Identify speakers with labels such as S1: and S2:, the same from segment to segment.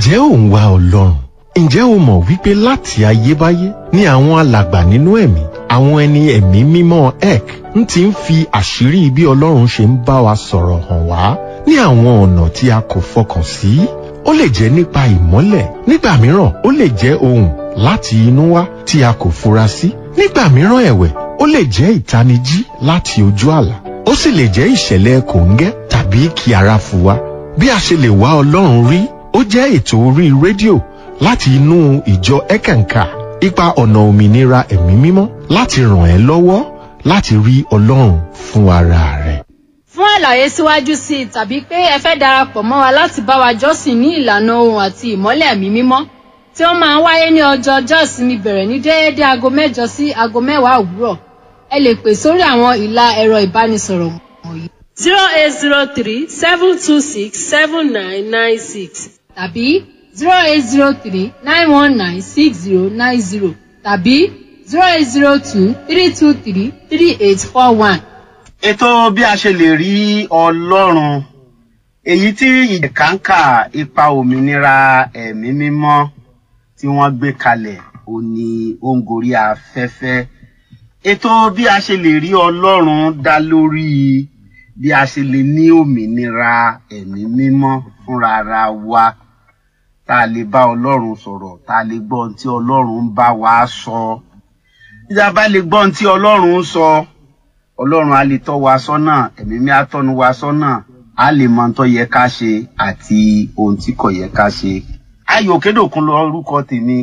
S1: ǹjẹ́ ò ń wá ọlọ́run ǹjẹ́ o mọ̀ wípé láti ayébáyé ni àwọn alàgbà nínú ẹ̀mí àwọn ẹni ẹ̀mí mímọ́ ek ń ti ń fi àṣírí bí ọlọ́run ṣe ń bá wa sọ̀rọ̀ hàn wá ní àwọn ọ̀nà tí a kò fọkàn sí ó lè jẹ́ nípa ìmọ́lẹ̀ nígbà mìíràn ó lè jẹ́ ohùn láti inú wá tí a kò fura sí nígbà mìíràn ẹ̀wẹ̀ ó lè jẹ́ ìtanijí láti ojú àlá ó sì lè jẹ́ ìṣẹ̀lẹ̀ kòńgẹ́ tàbí kí ara fu wa bí a ṣe lè wá ọlọ́run rí ó jẹ́ ètò orí rédíò láti inú ìjọ ẹ̀kẹ̀ǹkà ipa ọ̀nà òmìnira ẹ̀mí mímọ́ láti ràn ẹ́ lọ́wọ́ láti rí ọlọ́run fún ara rẹ̀.
S2: fún àlàyé síwájú sí i tàbí pé ẹ fẹ́ darapọ̀ mọ́ wa láti bá wa jọ́sìn ní ìlànà ohun àti ìmọ́lẹ̀ ẹ̀mí mímọ́ tí ó máa ń wáyé ní ọjọ́ ọjọ́ ìsinmi bẹ̀rẹ̀ ní déédé aago mẹ́jọ sí aago mẹ́wàá òwúrọ̀ ẹ lè pè sórí àwọn ìlà ẹ̀rọ ìbánisọ̀rọ̀ wọ̀nyí
S3: zero eight zero three seven two six seven nine nine six
S2: tàbí zero eight zero three nine one nine six zero nine zero tàbí zero eight zero two three two three three eight four one.
S4: ètò bí a ṣe lè rí ọlọ́run èyí tí ìjẹ̀káǹkà ipa òmìnira ẹ̀mí mímọ́ tí wọ́n gbé kalẹ̀ ò ní ó ń gorí afẹ́fẹ́ ètò bí a ṣe lè rí ọlọ́run dá lórí bí a ṣe lè ní òmìnira ẹ̀mí mímọ́ fúnra ara wa tá a lè bá ọlọ́run sọ̀rọ̀ tá a lè gbọ́ ohun tí ọlọ́run ń bá wa sọ bí a bá lè gbọ́ ohun tí ọlọ́run ń sọ ọlọ́run á lè tọ́ wa sọ́nà ẹ̀mí mi á tọ́nu wa sọ́nà á lè mọ ohun tó yẹ ká ṣe àti ohun tí kò yẹ ká ṣe. ayò kédòkun lọ orúkọ tèmi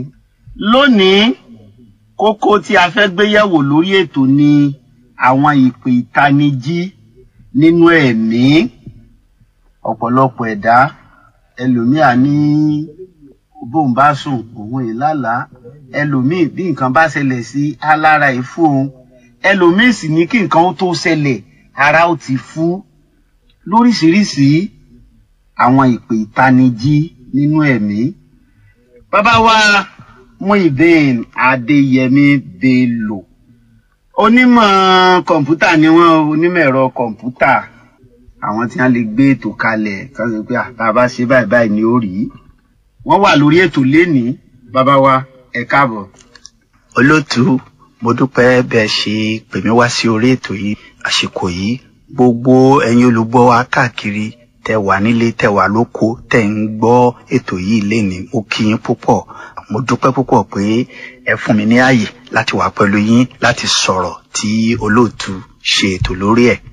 S4: lónìí kókó tí a fẹ́ gbé yẹ̀wò lórí ètò ni àwọn ìpè ìtanijí nínú ẹ̀mí ọ̀pọ̀lọpọ̀ ẹ̀dá ẹlòmíà ní bóun bá sùn òun ìlàlá ẹlòmíì bí nǹkan bá ṣẹlẹ̀ sí alára ìfú òun ẹlòmíì sì ní kí nǹkan ó tó ṣẹlẹ̀ ara ó ti fú lóríṣiríṣi àwọn ìpè ìtanijí nínú ẹ̀mí. bàbá wa Muideen Adéyẹmí Bello onímọ̀ kọ̀ǹpútà ni wọ́n onímọ̀ ẹ̀rọ kọ̀ǹpútà àwọn tí wọ́n lè gbé ètò kalẹ̀ kan sọ pé tá a bá ṣe báyìí báyìí ni ó rí wọ́n wà lórí ètò lénìí bàbá wa ẹ káàbọ̀.
S5: olótú mo dúpẹ́ bẹ́ẹ̀ ṣe pè mí wá sí orí ètò yìí àsìkò yìí gbogbo ẹ̀yin olùgbọ́ wa káàkiri tẹ wà nílé tẹ wà lóko tẹ ń gbọ́ ètò yìí lénìí mo kí yín púpọ̀ mo dúpẹ́ púpọ̀ pé ẹ fún mi ní ààyè láti wà pẹ̀lú yín láti sọ̀rọ̀ tí olóòtú ṣe ètò lórí ẹ̀.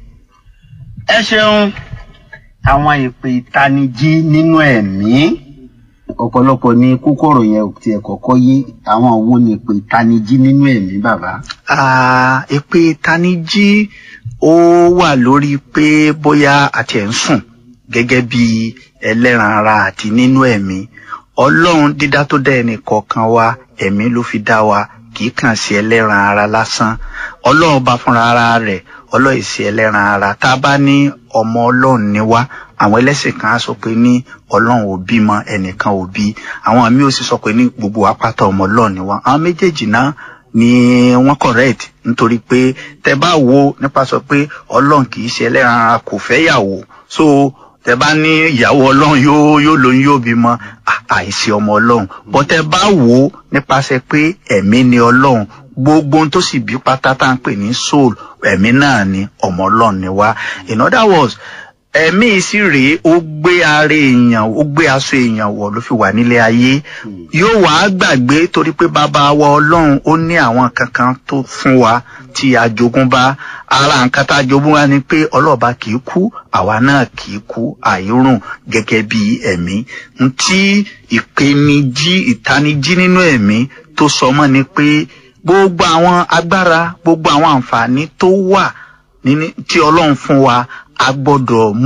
S4: ẹ ṣeun àwọn ìpè ìtanijí nínú ẹ̀mí ọ̀pọ̀lọpọ̀ ní kókó ọ̀rọ̀ yẹn ò tiẹ̀ kọ́kọ́ yé àwọn wo ni ìpè ìtanijí nínú ẹ̀mí bàbá.
S5: Ah, èpè ìtanijí ó wà lórí pé bóyá àti ẹ̀ ń sùn gẹ́gẹ́ bí ẹlẹ́ran ara àti nínú ẹ̀mí ọlọ́run dídá tó dá ẹnì kọ̀ọ̀kan wa ẹ̀mí ló fi dá wa kì í kàn sí ẹlẹ́ran ara lásán ọlọ́run bá fúnra ara rẹ̀ ọlọ́run sí ẹlẹ́ran ara tá a bá ní ọmọ ọlọ́run ni wá àwọn ẹlẹ́sìn kan á sọ pé ní ọlọ́run ò bímọ ẹnìkan ò bí àwọn àmì ò sì sọ pé ní gbogbo apáta ọmọ ọlọ́run ni wá àwọn méjèèjì náà ni wọ́n correct nítorí pé tẹ bá wo nípa sọ pé ọlọ́run kì í ṣe ẹlẹ́ran ara kò fẹ́ yàwó so tẹ bá ní ìyàwó ọlọ́run yóò yóò lóyún yóò bímọ àìsí ọmọ ọlọ́run bọ́ tẹ bá wò ó nípasẹ̀ pé ẹ̀mí ni ọlọ́run gbogbo ohun tó sì bí pátá tá à ń pè ní soul ẹ̀mí náà ni ọmọ ọlọ́run ni wá in other words ẹ̀mí sì rèé ó gbé ara èèyàn ó gbé aṣọ èèyàn wọ̀ ló fi wà nílé ayé yóò wá gbàgbé torí pé bàbá wa ọlọ́run ó ní àwọn kankan tó fún wa tí a jogún bá ara nǹkan tá a jogún wa ni pé ọlọ́ọ̀bá kì í kú àwa náà kì í kú àìrùn gẹ́gẹ́ bí ẹ̀mí ntí ìpèníjí ìtanijí nínú ẹ̀mí tó sọ mọ́ ni pé gbogbo àwọn agbára gbogbo àwọn àǹfààní tó wà tí ọlọ́run fún wa a gbọ́dọ̀ mú